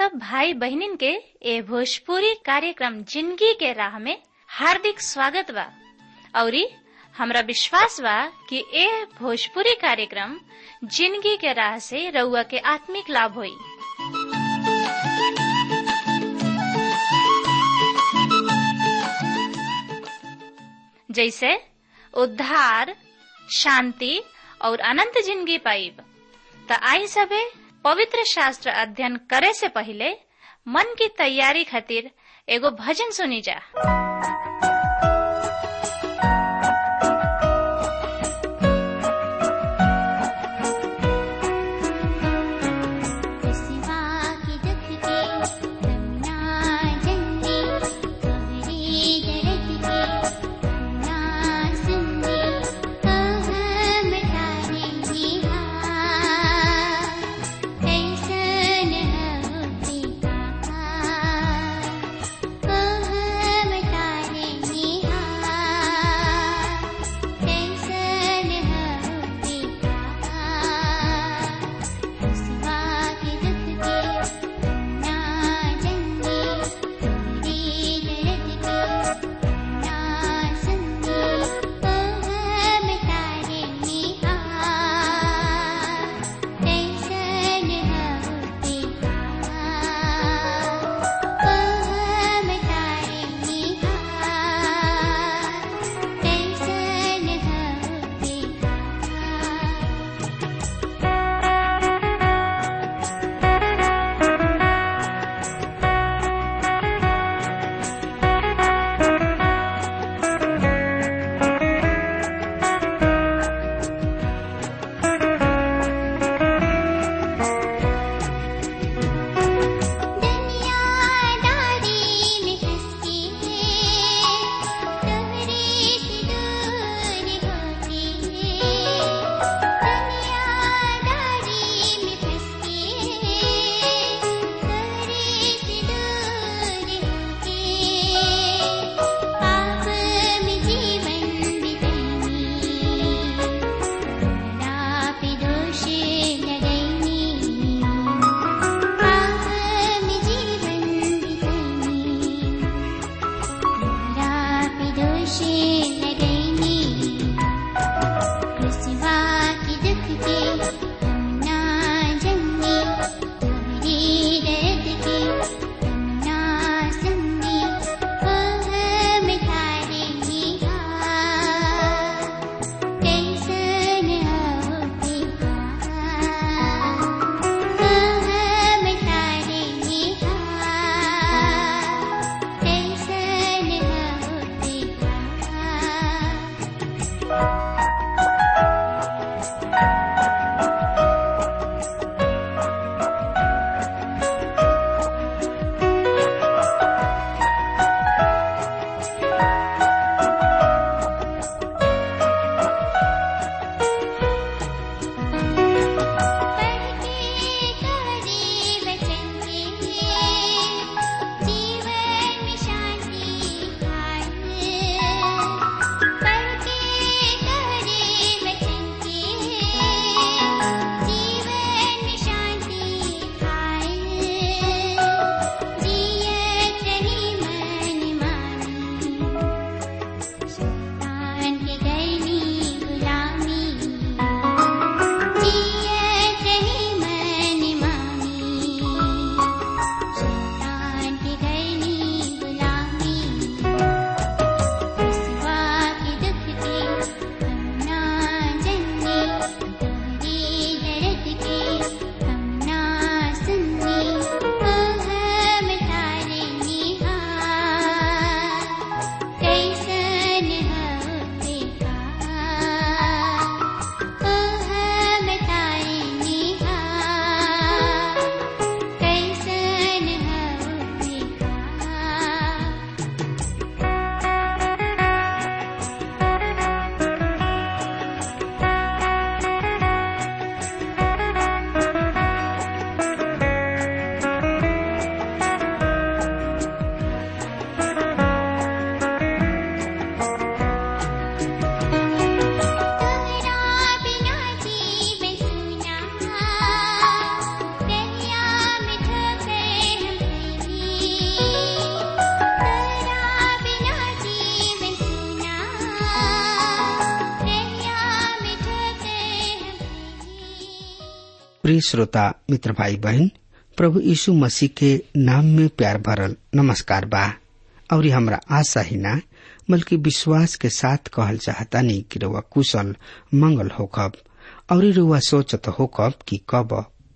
सब भाई बहनिन के ए भोजपुरी कार्यक्रम जिंदगी के राह में हार्दिक स्वागत बा औरी हमरा विश्वास बा कि ए भोजपुरी कार्यक्रम जिंदगी के राह से रउआ के आत्मिक लाभ होई जैसे उद्धार शांति और अनंत जिंदगी पाइब त आई सबे पवित्र शास्त्र अध्ययन करे से पहले मन की तैयारी खातिर एगो भजन सुनी जा सिवा की दुख के रमना जंगी गहरी दर्द के रमना सुनगी हम तारे निहा ऐसन होते कहा हम तारे प्रिय श्रोता मित्र भाई बहन प्रभु यीशु मसीह के नाम में प्यार भरल नमस्कार बा और ये हमरा आशा ही ना बल्कि विश्वास के साथ कहल चाहतानी कि रुआ कुशल मंगल होकब और ये रुआ सोचत होकब कि कब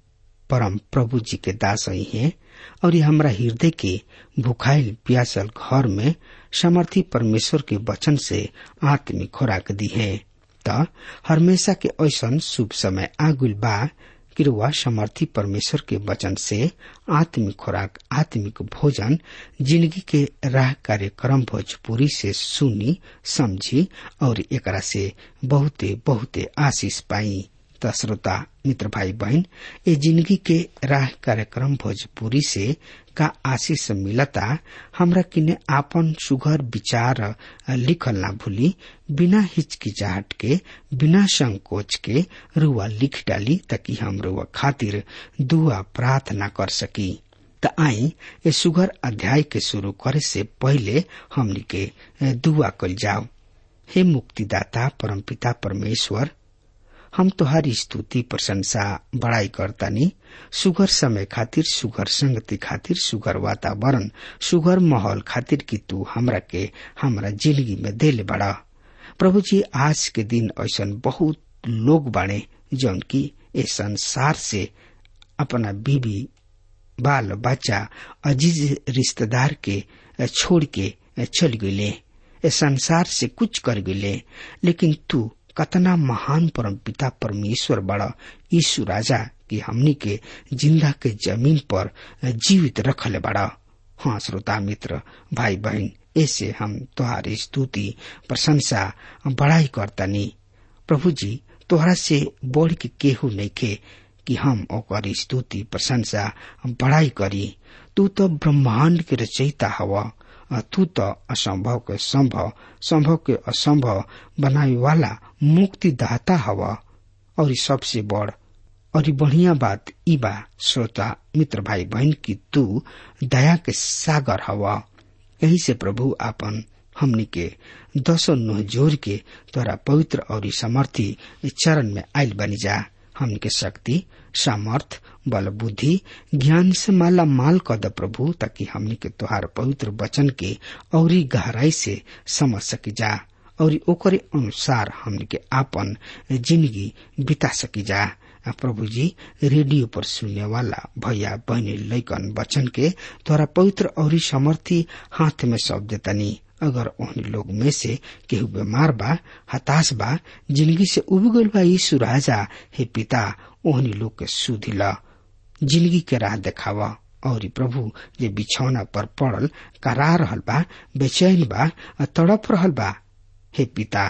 परम प्रभु जी के दास ही है और ये हमरा हृदय के भुखाइल प्यासल घर में समर्थी परमेश्वर के वचन से आत्मिक खुराक दी है त हमेशा के ऐसन शुभ समय आगुल बा कि रुआ समर्थी परमेश्वर के वचन से आत्मिक खुराक आत्मिक भोजन जिंदगी के राह कार्यक्रम भोजपुरी से सुनी समझी और एकरा से बहुते बहुते आशीष पाई त श्रोता मित्र भाई बहन ये जिंदगी के राह कार्यक्रम भोजपुरी से का आशीष मिलता हमरा किने आपन सुघर विचार लिखल ना भूली बिना हिचकिचाहट के बिना संकोच के रुआ लिख डाली ताकि हम रुआ खातिर दुआ प्रार्थना कर सकी त आई ये सुघर अध्याय के शुरू करे से पहले हमनी के दुआ कल जाओ हे मुक्तिदाता परमपिता परमेश्वर हम तोहारी स्तुति प्रशंसा बड़ाई करतानी सुगर समय खातिर सुगर संगति खातिर सुगर वातावरण सुगर माहौल खातिर कि तू हमरा के हमरा जिंदगी में देले बड़ा प्रभु जी आज के दिन ऐसा बहुत लोग बाणे जौन की ए संसार से अपना बीबी बाल बच्चा अजीज रिश्तेदार के छोड़ के चल गए संसार से कुछ कर गए लेकिन तू कतना महान परम पिता परमेश्वर बड़ा यीशु राजा कि हमनी के जिंदा के जमीन पर जीवित रखले बड़ा हाँ श्रोता मित्र भाई बहन ऐसे हम तुहारी स्तुति प्रशंसा बड़ाई करतनी प्रभु जी तोहरा से बढ़ के केहू नहीं के कि हम ओकर स्तुति प्रशंसा बड़ाई करी तू तो ब्रह्मांड के रचयिता हवा तू तो असंभव के संभव संभव के असंभव बनाए वाला मुक्तिदाता हवा और सबसे बड़ और बढ़िया बात ई बा श्रोता मित्र भाई बहन की तू दया के सागर हवा यही से प्रभु आपन हमनी के दसो नुह जोर के तोरा पवित्र और समर्थी चरण में आयल बनी जा हमनी के शक्ति सामर्थ बल बुद्धि ज्ञान से माला माल कर द प्रभु ताकि हमनी के तुहार पवित्र वचन के और गहराई से समझ सकी जा और ओकरे अनुसार हमनी के आपन जिंदगी बिता सकी जा प्रभु जी रेडियो पर सुनने वाला भैया बहनी लैकन वचन के तोरा पवित्र और समर्थी हाथ में सौंप देतनी अगर उन लोग में से केहू बीमार बा हताश बा जिंदगी से उब गल बा यीशु राजा हे पिता ओहनी लोग के सुधिला जिंदगी के राह देखावा और प्रभु जे बिछौना पर पड़ल करा रहल बा बेचैन बा तड़प रहल बा हे पिता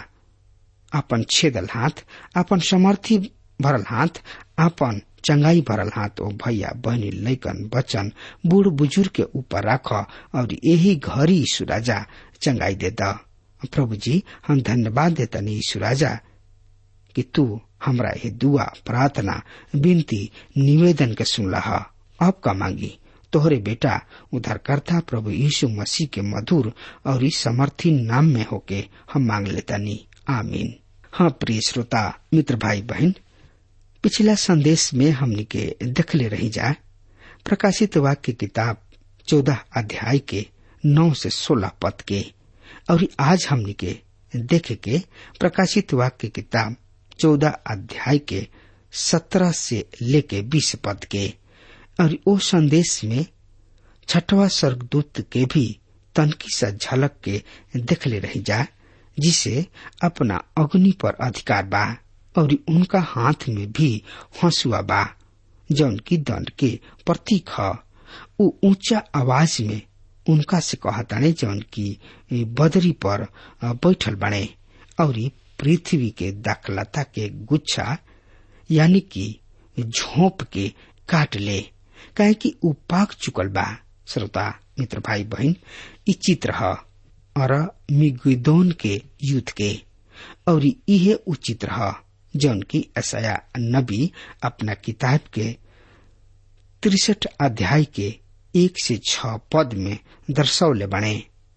अपन छेदल हाथ अपन समर्थी भरल हाथ अपन चंगाई भरल हाथ ओ भैया बहनी लैकन बचन बूढ़ बुजुर्ग के ऊपर रख और यही घरी यीशु राजा चंगाई दे द प्रभु जी हम धन्यवाद देतनी यीशु राजा कि तू हमरा ये दुआ प्रार्थना विनती निवेदन के सुनला अब का मांगी तोहरे बेटा उधारकर्ता प्रभु यीशु मसीह के मधुर और इस समर्थी नाम में होके हम मांग लेतानी आमीन हाँ प्रिय श्रोता मित्र भाई बहन पिछला संदेश में हमने के देखले रही जा प्रकाशित वाक्य किताब चौदह अध्याय के नौ से सोलह पद के और आज हमने के देखे के प्रकाशित वाक्य किताब चौदह अध्याय के सत्रह से लेके बीस पद के और वो संदेश में छठवा स्वर्गदूत के भी तनकी सा झलक के देखले रही जा जिसे अपना अग्नि पर अधिकार बा और उनका हाथ में भी हंसुआ बा जौन की दंड के प्रतीक ह उ ऊंचा आवाज में उनका से कहताने जौन की बदरी पर बैठल बने और पृथ्वी के दाखलता के गुच्छा यानी कि झोंप के काट ले काहे कि उ पाक चुकल बा श्रोता मित्र भाई बहन इ चित्र ह और मिगुदोन के युद्ध के और इहे उ चित्र ह जौन की असया नबी अपना किताब के तिरसठ अध्याय के एक से छ पद में दर्शौले बने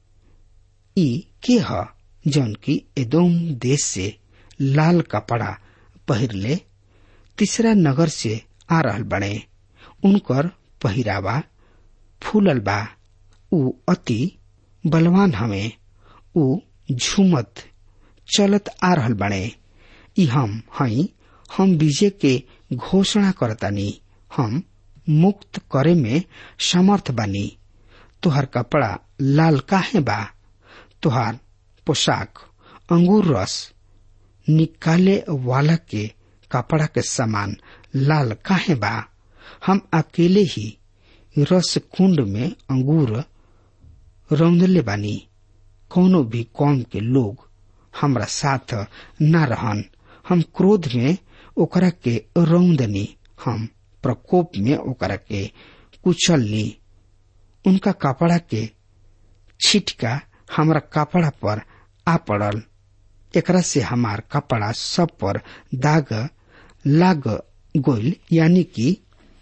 ई के ह जौन की एदोम देश से लाल कपड़ा पहिरले तीसरा नगर से आ रहल बने उनकर पहिरावा फूलल बा ऊ अति बलवान हवे ऊ झूमत चलत आ रहल बने ई हम हई हम विजय के घोषणा करतानी हम मुक्त करे में समर्थ बानी तुहार कपड़ा लाल काहे बा तुहार पोशाक अंगूर रस निकाले वाला के कपड़ा के समान लाल काहे बा हम अकेले ही रस कुंड में अंगूर रौंदले बानी कोनो भी कौम के लोग हमरा साथ न रहन हम क्रोध में ओकरा के रौंदनी हम प्रकोप में ओकरा के कुचलनी उनका कपड़ा के छिटका हमरा कपड़ा पर आ पड़ल एकरा से हमार कपड़ा सब पर दाग लाग गोइल यानी कि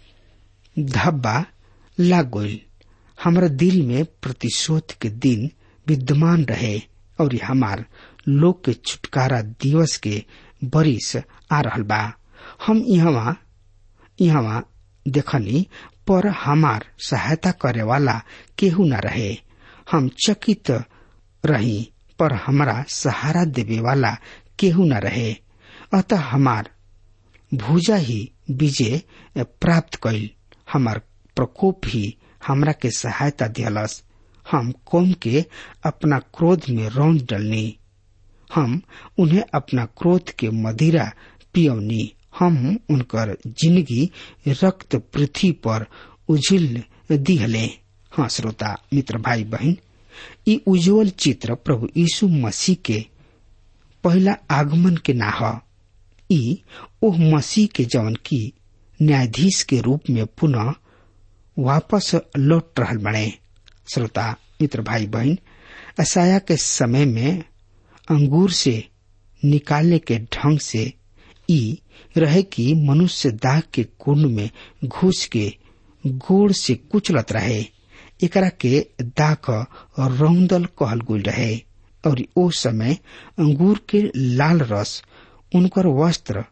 धब्बा लाग गोइल हमरा दिल में प्रतिशोध के दिन विद्यमान रहे और हमार लोग के छुटकारा दिवस के बरिस आ रहल बा हम यहाँ यहाँ देखनी पर हमार सहायता करे वाला केहू न रहे हम चकित रही पर हमारा सहारा देवे वाला केहू न रहे अतः हमार भूजा ही विजय प्राप्त कैल हमार प्रकोप ही हमरा के सहायता दियलस हम कौम के अपना क्रोध में रौंद डलनी हम उन्हें अपना क्रोध के मदिरा पियौनी हम उनकर जिंदगी रक्त पृथ्वी पर उजिल दिहले हाँ श्रोता मित्र भाई बहन ई उज्जवल चित्र प्रभु यीशु मसीह के पहला आगमन के ना ह ई ओह मसीह के जवन की न्यायाधीश के रूप में पुनः वापस लौट रहल बने श्रोता मित्र भाई बहन असाया के समय में अंगूर से निकालने के ढंग से ई रहे कि मनुष्य दाग के कुंड में घुस के गोड़ से कुचलत रहे एकरा के दाग रौंदल कहल गुल रहे और ओ समय अंगूर के लाल रस उनकर वस्त्र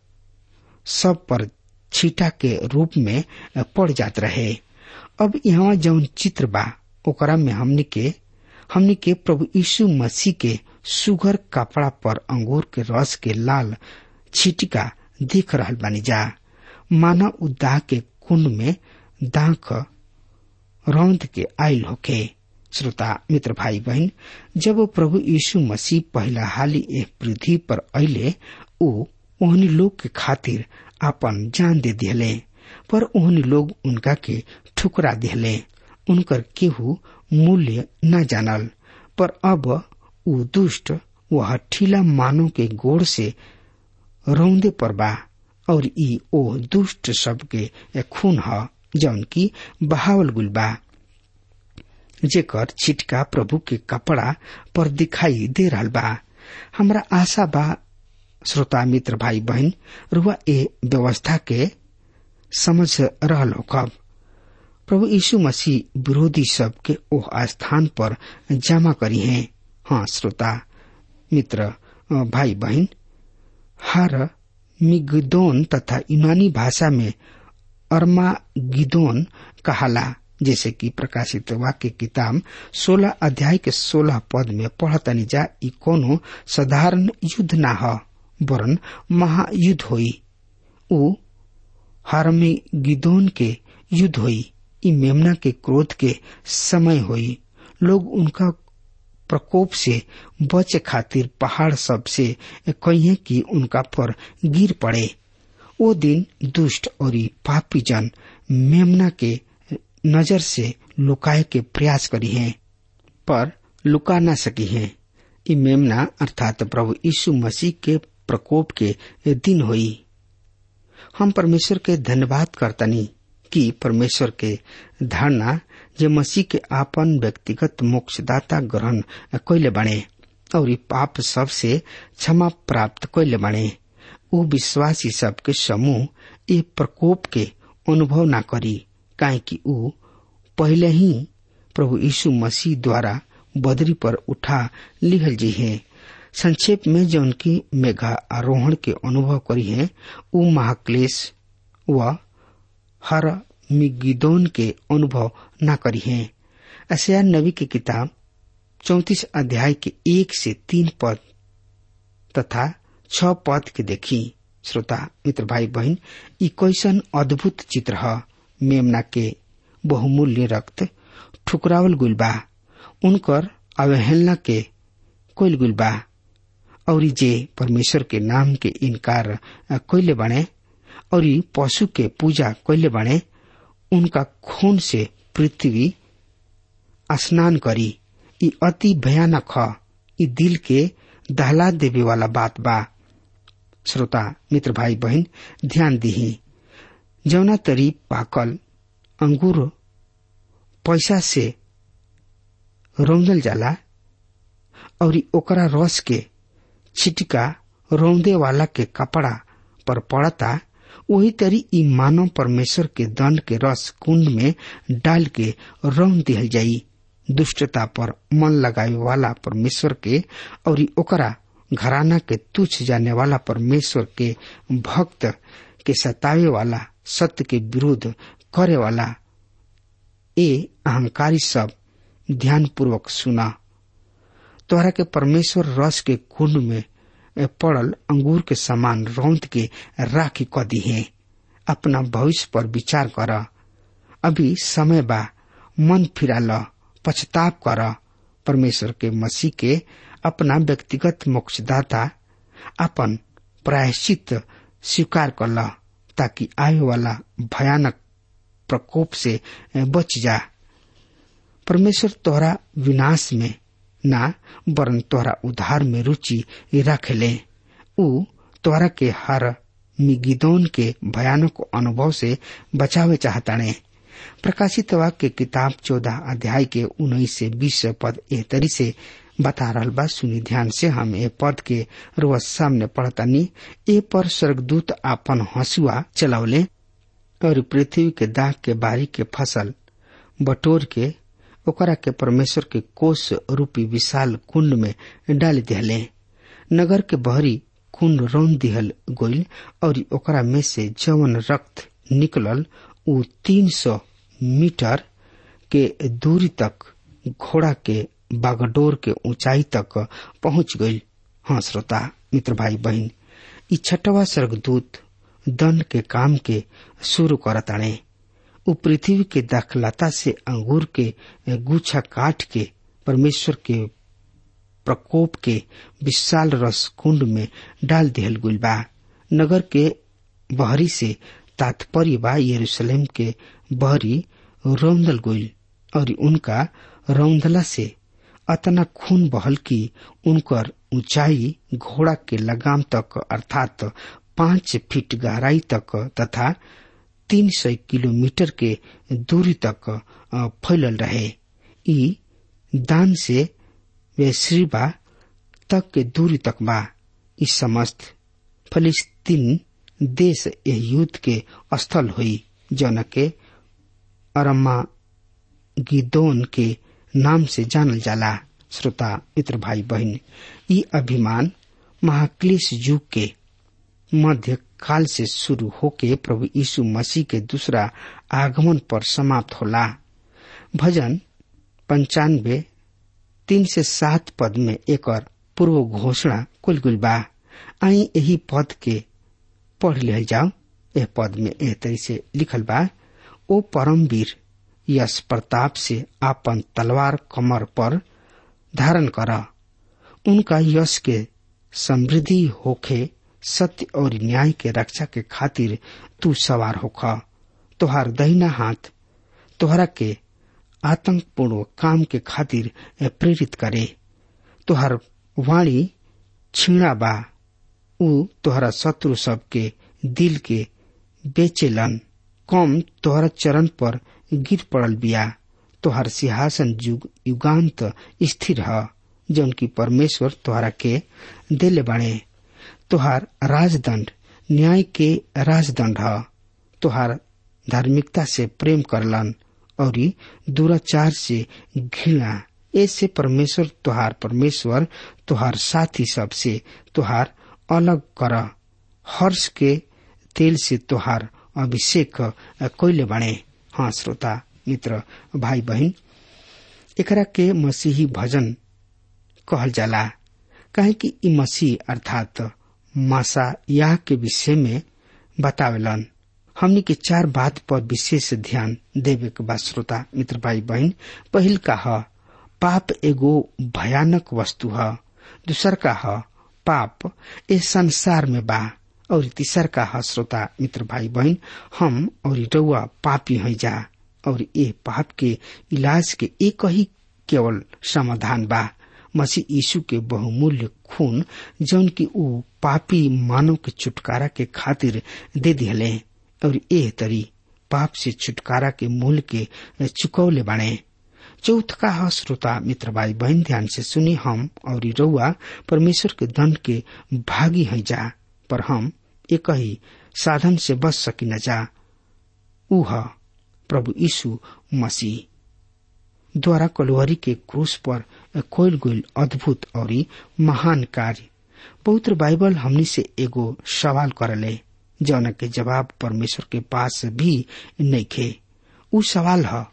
सब पर छीटा के रूप में पड़ जात रहे अब यहाँ जौन चित्र बा ओकरा में हमनी के हमनी के प्रभु यीशु मसीह के सुगर कपड़ा पर अंगूर के रस के लाल छिटिका देख रहल बानी जा माना उ दाह के कुंड में दाख रौंद के आयल होके श्रोता मित्र भाई बहन जब वो प्रभु यीशु मसीह पहला हाली एक पृथ्वी पर अले ओ ओहनी लोग के खातिर अपन जान दे दिले पर ओहनी लोग उनका के ठुकरा दिले उनकर केहू मूल्य न जानल पर अब उ दुष्ट वह ठीला मानव के गोड़ से रौंदे पर बा और ई ओ दुष्ट सबके खून ह जौन की बहावल गुल बा जेकर छिटका प्रभु के कपड़ा पर दिखाई दे रहल बा हमरा आशा बा श्रोता मित्र भाई बहन रुआ ए व्यवस्था के समझ रहल हो कब प्रभु यीशु मसीह विरोधी सब के ओह स्थान पर जमा करी हैं हाँ श्रोता मित्र भाई बहन हर मिगदोन तथा यूनानी भाषा में अरमा गिदोन कहाला जैसे कि प्रकाशित वाक्य किताब 16 अध्याय के 16 पद में पढ़तनी जा ई कोनो साधारण युद्ध ना ह वरन महायुद्ध होई उ हरमी गिदोन के युद्ध होई ई मेमना के क्रोध के समय होई लोग उनका प्रकोप से बचे खातिर पहाड़ सब से कहिए कि उनका पर गिर पड़े वो दिन दुष्ट और पापी जन मेमना के नजर से लुकाए के प्रयास करी हैं पर लुका न सकी हैं ई मेमना अर्थात प्रभु यीशु मसीह के प्रकोप के दिन हुई हम परमेश्वर के धन्यवाद करतनी कि परमेश्वर के धारणा जे मसीह के आपन व्यक्तिगत मोक्षदाता ग्रहण कैले बने और ई पाप सब से क्षमा प्राप्त कैले बने ऊ विश्वासी सबके समूह ये प्रकोप के अनुभव न करी काहे कि ऊ पहले ही प्रभु यीशु मसीह द्वारा बदरी पर उठा लिहल जी है संक्षेप में जो उनकी मेघा आरोहण के अनुभव करी है ऊ महाक्लेश व हर मिगिदोन के अनुभव न करी है अशया नबी की किताब चौतीस अध्याय के एक से तीन पद तथा छ पद के देखी श्रोता मित्र भाई बहन ई कैसन अद्भुत चित्र ह मेमना के बहुमूल्य रक्त ठुकरावल गुल बा उनकर अवहेलना के कोइल गुल बा और जे परमेश्वर के नाम के इनकार कोइले बने और पशु के पूजा कोइले बने उनका खून से पृथ्वी स्नान करी ई अति भयानक ह ई दिल के दहला देवे वाला बात बा श्रोता मित्र भाई बहन ध्यान दीही जौना तरी पाकल अंगूर पैसा से रौंदल जाला और ओकरा रस के छिटका रौंदे वाला के कपड़ा पर पड़ता वही तरी ई मानव परमेश्वर के दंड के रस कुंड में डाल के रौन दिहल जाई दुष्टता पर मन लगावे वाला परमेश्वर के और ओकरा घराना के तुच्छ जाने वाला परमेश्वर के भक्त के सतावे वाला सत्य के विरोध करे वाला ए अहंकारी सब ध्यान पूर्वक सुना तोहरा के परमेश्वर रस के कुंड में पड़ल अंगूर के समान रौंद के राखी क दी है अपना भविष्य पर विचार कर अभी समय बा मन फिरा ल पछताप कर परमेश्वर के मसीह के अपना व्यक्तिगत मोक्षदाता अपन प्रायश्चित स्वीकार कर ल ताकि आए वाला भयानक प्रकोप से बच जा परमेश्वर तोहरा विनाश में ना वरन तोहरा उधार में रुचि रखेले उ तोहरा के हर मिगिदोन के भयानक अनुभव से बचावे चाहताने प्रकाशित वाक्य किताब चौदह अध्याय के उन्नीस से बीस पद एह तरी से बता रहल बा सुनी ध्यान से हम ए पद के रोज सामने पढ़तानी ए पर स्वर्गदूत आपन हंसुआ चलावले और पृथ्वी के दाग के बारी के फसल बटोर के ओकरा के परमेश्वर के कोष रूपी विशाल कुंड में डाल दिहले नगर के बहरी कुंड रौन दिहल गोइल और ओकरा में से जवन रक्त निकलल उ तीन सौ मीटर के दूरी तक घोड़ा के बागडोर के ऊंचाई तक पहुंच गई हाँ श्रोता मित्र भाई बहन ई छठवा स्वर्गदूत दंड के काम के शुरू करताणे उ पृथ्वी के दाखलता से अंगूर के गुच्छा काट के परमेश्वर के प्रकोप के विशाल रस कुंड में डाल दिहल गुल बा नगर के बहरी से तात्पर्य बा यरूशलेम के बहरी रौंदल गुल और उनका रौंदला से अतना खून बहल की उनकर ऊंचाई घोड़ा के लगाम तक अर्थात पांच फीट गहराई तक तथा तीन सौ किलोमीटर के दूरी तक फैलल रहे ई दान से वेश्रीबा तक के दूरी तक बा ई समस्त फलिस्तीन देश यह युद्ध के स्थल हुई जौन के अरमा गिदोन के नाम से जानल जाला श्रोता मित्र भाई बहन ई अभिमान महाक्लेश युग के मध्य काल से शुरू होके प्रभु यीशु मसीह के दूसरा आगमन पर समाप्त होला भजन पंचानवे तीन से सात पद में एक पूर्व घोषणा कुल गुल बा आई यही पद के पढ़ ले जाओ यह पद में एह तरी से लिखल बा ओ परमवीर यश प्रताप से आपन तलवार कमर पर धारण कर उनका यश के समृद्धि होखे सत्य और न्याय के रक्षा के खातिर तू सवार होख तोहार दहिना हाथ तोहरा के आतंकपूर्ण काम के खातिर प्रेरित करे तोहार वाणी छीणा बा उ तोहरा शत्रु सबके दिल के बेचेलन कम तोहरा चरण पर गिर पड़ल बिया तोहर सिंहासन युग युगांत स्थिर ह जौन की परमेश्वर तोहरा के दिल बने तोहार राजदंड न्याय के राजदंड ह तोहार धार्मिकता से प्रेम करलन और दुराचार से घृणा ऐसे परमेश्वर तोहार परमेश्वर तोहार साथी सबसे तोहार अलग कर हर्ष के तेल से तोहार अभिषेक कैले बने हाँ श्रोता मित्र भाई बहन एकरा के मसीही भजन कहल जाला काहे कि इ मसीह अर्थात मासा याह के विषय में बतावेलन हमनी के चार बात पर विशेष ध्यान देवे के बा श्रोता मित्र भाई बहन पहिल का ह पाप एगो भयानक वस्तु ह दूसर का ह पाप इस संसार में बा और तीसर का ह श्रोता मित्र भाई बहन हम और रउआ पापी हैं जा और ये पाप के इलाज के एक ही केवल समाधान बा मसीह यीशु के बहुमूल्य खून जौन की ऊ पापी मानव के छुटकारा के खातिर दे दिहले और एह तरी पाप से छुटकारा के मूल के चुकौले बाणे चौथ का ह श्रोता मित्र भाई बहन ध्यान से सुनी हम और रउआ परमेश्वर के दंड के भागी है जा पर हम एक ही साधन से बच सकी न जा ऊ ह प्रभु यीशु मसीह द्वारा कलुहरी के क्रूस पर कोयल गोयल अद्भुत और महान कार्य पवित्र बाइबल हमनी से एगो सवाल करले जौन के जवाब परमेश्वर के पास भी नहीं खे उ सवाल है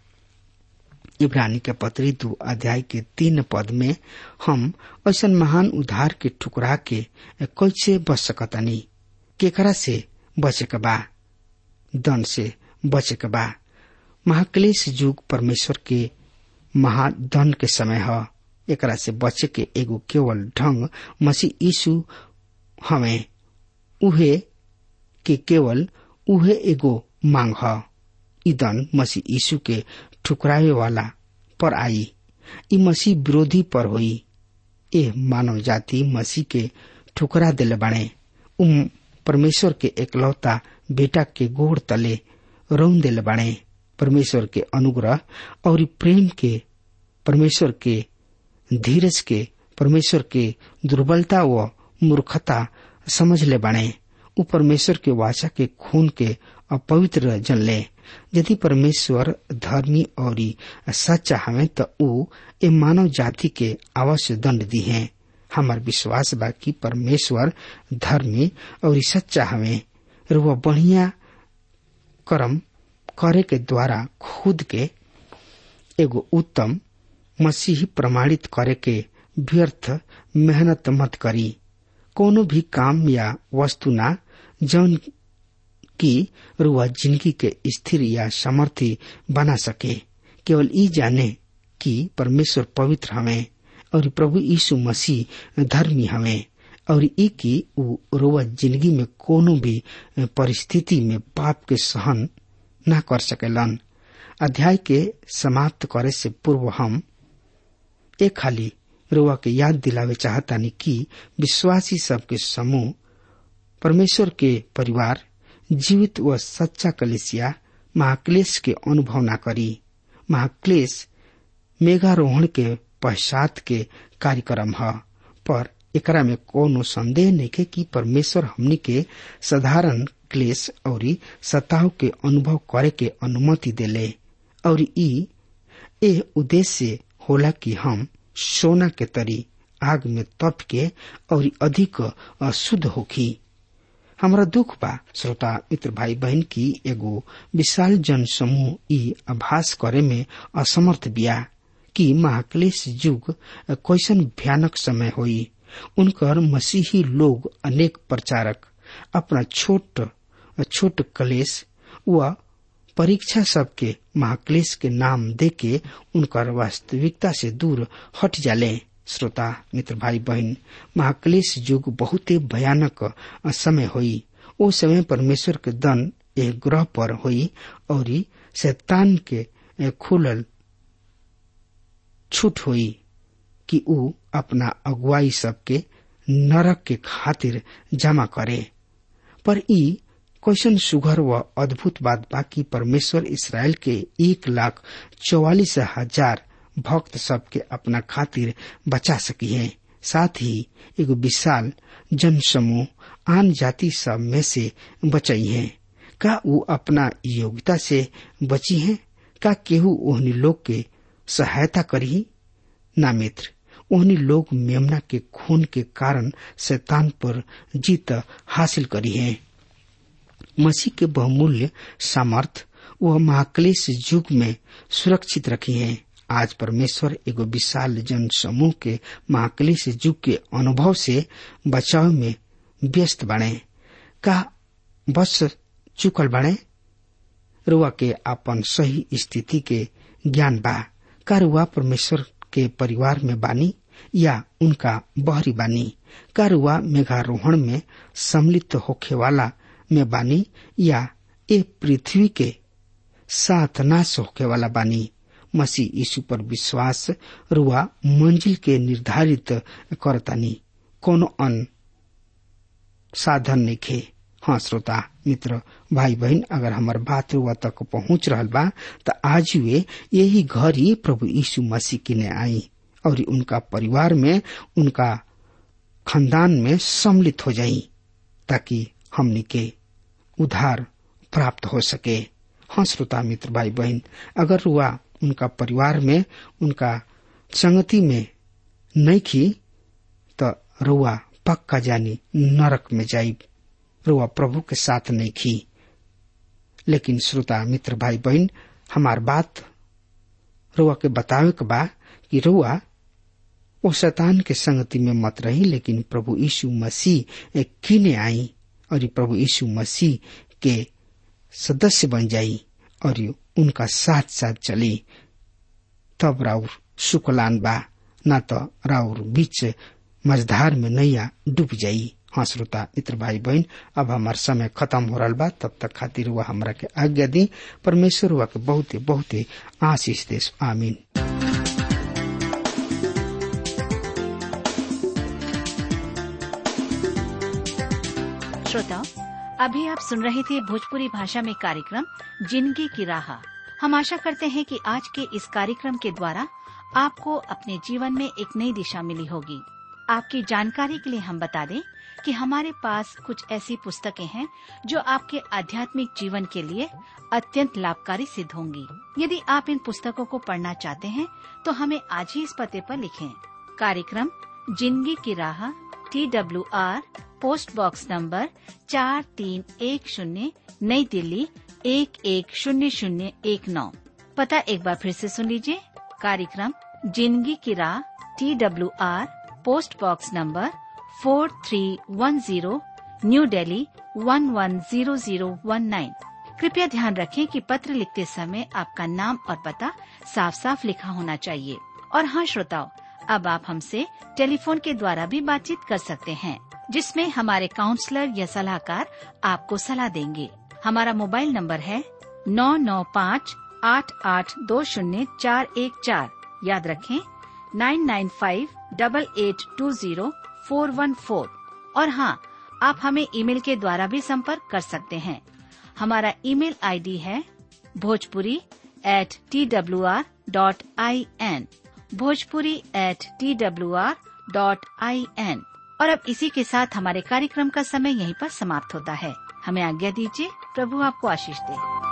इब्रानी के पत्री दो अध्याय के तीन पद में हम ऐसा महान उधार के ठुकरा के कैसे बच सकतनी केकरा से बचे के बा दंड से बचे के बा महाक्लेश युग परमेश्वर के महादंड के समय है एकरा से बचे के एगो केवल ढंग मसीह यीशु हमें उहे के केवल उहे एगो मांग है ईदन मसीह यीशु के ठुकरावे वाला पर आई ई मसीह विरोधी पर हुई ए मानव जाति मसीह के ठुकरा दिले बने उम परमेश्वर के एकलौता बेटा के गोड़ तले रौन दिले बने परमेश्वर के अनुग्रह और प्रेम के परमेश्वर के धीरज के परमेश्वर के दुर्बलता व मूर्खता समझ ले बने उ परमेश्वर के वाचा के खून के अपवित्र जन ले यदि परमेश्वर धर्मी और सच्चा हमें तो उ ए मानव जाति के अवश्य दंड दी है हमार विश्वास बा कि परमेश्वर धर्मी और सच्चा हमें वह बढ़िया कर्म करे के द्वारा खुद के एगो उत्तम मसीही प्रमाणित करे के व्यर्थ मेहनत मत करी कोनो भी काम या वस्तु ना जौन की रुआ जिंदगी के स्थिर या समर्थी बना सके केवल ई जाने कि परमेश्वर पवित्र हमें और प्रभु यीशु मसीह धर्मी हमें और ई की उ रुआ जिंदगी में कोनो भी परिस्थिति में पाप के सहन न कर सकेलन अध्याय के समाप्त करे से पूर्व हम एक खाली रुआ के याद दिलावे चाहतानी कि विश्वासी सबके समूह परमेश्वर के परिवार जीवित व सच्चा कलेसिया महाक्लेश के अनुभव न करी महाक्लेश मेघारोहण के पश्चात के कार्यक्रम है पर एकरा में कोनो संदेह नहीं के कि परमेश्वर हमनी के साधारण क्लेश और सताव के अनुभव करे के अनुमति देले और ई ए उद्देश्य होला कि हम सोना के तरी आग में तप के और अधिक अशुद्ध होखी हमारा दुख बा श्रोता मित्र भाई बहन की एगो विशाल जन समूह ई आभास करे में असमर्थ बिया कि महाक्लेश युग कैसन भयानक समय होई उनकर मसीही लोग अनेक प्रचारक अपना छोट छोट कलेश व परीक्षा सबके महाक्लेश के नाम दे के उनकर वास्तविकता से दूर हट जाले श्रोता मित्र भाई बहन महाक्लेश युग बहुते भयानक समय हुई ओ समय परमेश्वर के दन एक ग्रह पर हुई और शैतान के खुलल छूट हुई कि ऊ अपना अगुवाई सबके नरक के खातिर जमा करे पर ई क्वेश्चन सुघर व अद्भुत बात बाकी परमेश्वर इसराइल के एक लाख चौवालीस हजार भक्त सबके अपना खातिर बचा सकी है साथ ही एगो विशाल जन समूह आन जाति सब में से बचाई है का वो अपना योग्यता से बची है का केहू ओहनी लोग के सहायता करी ना मित्र ओहनी लोग मेमना के खून के कारण शैतान पर जीत हासिल करी है मसीह के बहुमूल्य सामर्थ वह महाक्लेश युग में सुरक्षित रखी है आज परमेश्वर एगो विशाल जन समूह के महाक्लेश युग के अनुभव से बचाव में व्यस्त बने का बस चुकल बने रुआ के अपन सही स्थिति के ज्ञान बा का रुआ परमेश्वर के परिवार में बानी या उनका बहरी बानी का रुआ मेघारोहण में सम्मिलित होखे वाला में बानी या ए पृथ्वी के साथ नाश होखे वाला बानी मसीह यीशु पर विश्वास रुआ मंजिल के निर्धारित करतानी कोनो अन साधन नइखे हाँ श्रोता मित्र भाई बहन अगर हमार बात रुआ तक पहुंच रहल बा त आज वे यही घर ही प्रभु यीशु मसीह किने आई और उनका परिवार में उनका खानदान में सम्मिलित हो जाई ताकि हमनी के उधार प्राप्त हो सके हाँ श्रोता मित्र भाई बहन अगर रुआ उनका परिवार में उनका संगति में नहीं खी तो रुआ पक्का जानी नरक में जाई रुआ प्रभु के साथ नहीं खी लेकिन श्रोता मित्र भाई बहन हमार बात रुआ के बतावे के बा कि रुआ वो शैतान के संगति में मत रही लेकिन प्रभु यीशु मसीह किने आई और प्रभु यीशु मसीह के सदस्य बन जाई और उनका साथ साथ चली तब राउर सुकलान बा न तो राउर बीच मझधार में नैया डूब जाई हाँ श्रोता मित्र भाई बहन अब हमार समय खत्म हो रहा बा तब तक खातिर हुआ हमरा के आज्ञा दी परमेश्वर हुआ के बहुते बहुते आशीष देश आमीन श्रोताओं अभी आप सुन रहे थे भोजपुरी भाषा में कार्यक्रम जिंदगी की राह हम आशा करते हैं कि आज के इस कार्यक्रम के द्वारा आपको अपने जीवन में एक नई दिशा मिली होगी आपकी जानकारी के लिए हम बता दें कि हमारे पास कुछ ऐसी पुस्तकें हैं जो आपके आध्यात्मिक जीवन के लिए अत्यंत लाभकारी सिद्ध होंगी यदि आप इन पुस्तकों को पढ़ना चाहते हैं तो हमें आज ही इस पते पर लिखें कार्यक्रम जिंदगी की राह T W R post box number चार तीन एक शून्य नई दिल्ली एक एक शून्य शून्य एक नौ पता एक बार फिर से सुन लीजिए कार्यक्रम जिंदगी की राह T W R post box number four three one zero New Delhi one one zero zero one nine कृपया ध्यान रखें कि पत्र लिखते समय आपका नाम और पता साफ साफ लिखा होना चाहिए और हाँ श्रोताओं अब आप हमसे टेलीफोन के द्वारा भी बातचीत कर सकते हैं जिसमें हमारे काउंसलर या सलाहकार आपको सलाह देंगे हमारा मोबाइल नंबर है नौ नौ पाँच आठ आठ दो शून्य चार एक चार याद रखें nine nine five double eight two zero four one four और हाँ आप हमें ईमेल के द्वारा भी संपर्क कर सकते हैं हमारा ईमेल आईडी है Bhojpuri at T W R dot I N Bhojpuri at T W R dot I N और अब इसी के साथ हमारे कार्यक्रम का समय यहीं पर समाप्त होता है हमें आज्ञा दीजिए प्रभु आपको आशीष दे